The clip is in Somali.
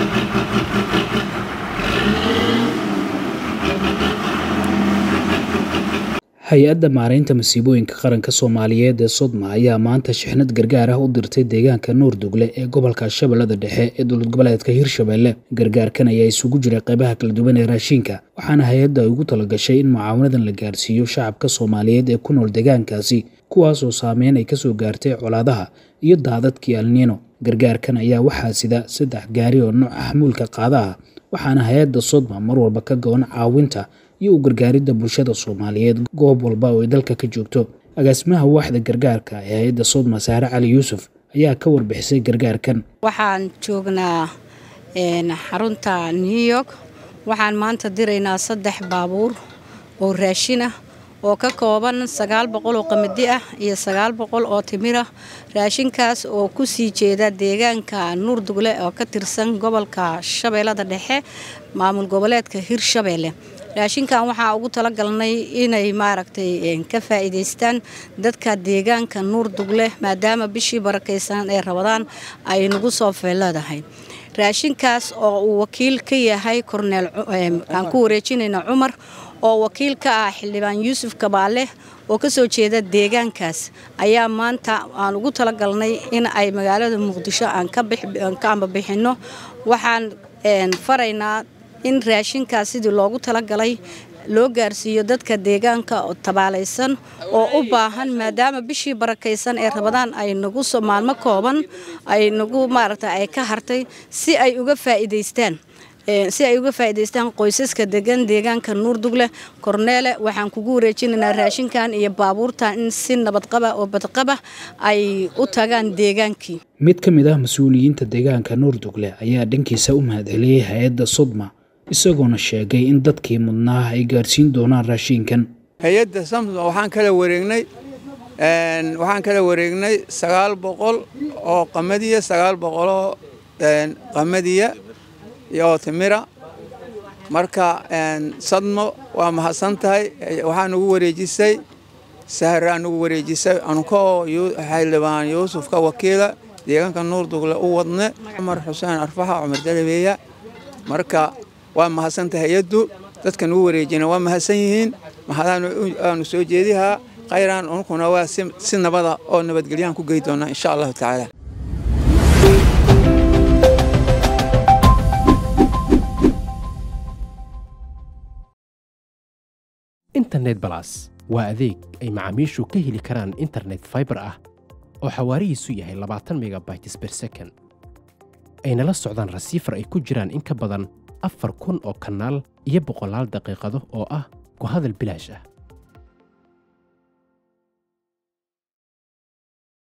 hay-adda maaraynta masiibooyinka qaranka soomaaliyeed ee sodma ayaa maanta shixnad gargaar ah u dirtay deegaanka nuurdugle ee gobolka shabeellada dhexe ee dowlad goboleedka hirshabelle gargaarkan ayaa isugu jiray qaybaha kala duwan ee raashinka waxaana hay-adda ay ugu talagashay in mucaawanadan la gaarsiiyo shacabka soomaaliyeed ee ku nool deegaankaasi kuwaasoo saameyn ay kasoo gaartay colaadaha iyo daadadkii alniino gargaarkan ayaa waxaa sida saddex gaari oo nooca xamuulka qaada ah waxaana hay-adda sodma mar walba ka go-an caawinta iyo u gargaaridda bulshada soomaaliyeed goob walba oo ay dalka ka joogto agaasimaha waaxda gargaarka ee hay-adda sodma saare cali yuusuf ayaa ka warbixisay gargaarkan waxaan joognaa xarunta new york waxaan maanta diraynaa saddex baabuur oo raashin ah oo ka kooban sagaal boqol oo qamadi ah iyo sagaal boqol oo timira raashinkaas oo ku sii jeeda deegaanka nuurdugle oo ka tirsan gobolka shabeellada dhexe maamul goboleedka hirshabeelle raashinkan waxaa ugu talagalnay inay maaragtay ka faa'iidaystaan dadka deegaanka nuurdugle maadaama bishii barakaysan ee rabadaan ay nagu soo feeleedahay raashinkaas oo uu wakiil ka yahay korneel aan ku wareejinayna cumar oo wakiil ka ah xildhibaan yuusuf kabaale oo ka soo jeeda deegaankaas ayaa maanta aan ugu talagalnay in ay magaalada muqdisho aan ka ambabixinno waxaan faraynaa in raashinkaas sidii loogu talagalay loo gaarsiiyo dadka deegaanka oo tabaalaysan oo u baahan maadaama bishii barakaysan ee rabadaan ay nagu maalmo kooban ay nagu maaragta ay ka hartay si ay uga faa'iidaystaan si ay uga faa'iidaystaan qoysaska degan deegaanka nuurdugle korneele waxaan kugu wareejinaynaa raashinkan iyo baabuurtan in si nabadqaba oo badqaba ay u tagaan deegaankii mid ka mid ah mas-uuliyiinta deegaanka nuurdugle ayaa dhankiisa u mahadceliyey hay-adda sodma isagoona sheegay in dadkii mudnaa ay gaarsiin doonaan raashinkan hay-adda samsma waxaan kala wareegnay waxaan kala wareegnay sagaal boqol oo qamadiya sagaal boqoloo qamadiya iyo timira marka sadmo waa mahadsan tahay waxaa nugu wareejisay sahraa nugu wareejisay ankoo xildhibaan yuusuf ka wakiila deegaanka nuurdugle u wadne cumar xuseen arfaxa cumar dalabeeya marka waa mahadsantahay hay-addu dadka nugu wareejina waa mahadsan yihiin mahadaanu soo jeedihaa khayraan unkuna waa si nabada oo nabadgelyahan ku gey doonaa insha allahu tacaala internet balas waa adeeg ay macaamiishu ka heli karaan internet faibar ah oo xawaarihiisu yahay labaatan megabytes ber second ayna la socdaan rasiifar ay ku jiraan in ka badan afar kun oo kanaal iyo boqolaal daqiiqado oo ah ku hadal bilaash ah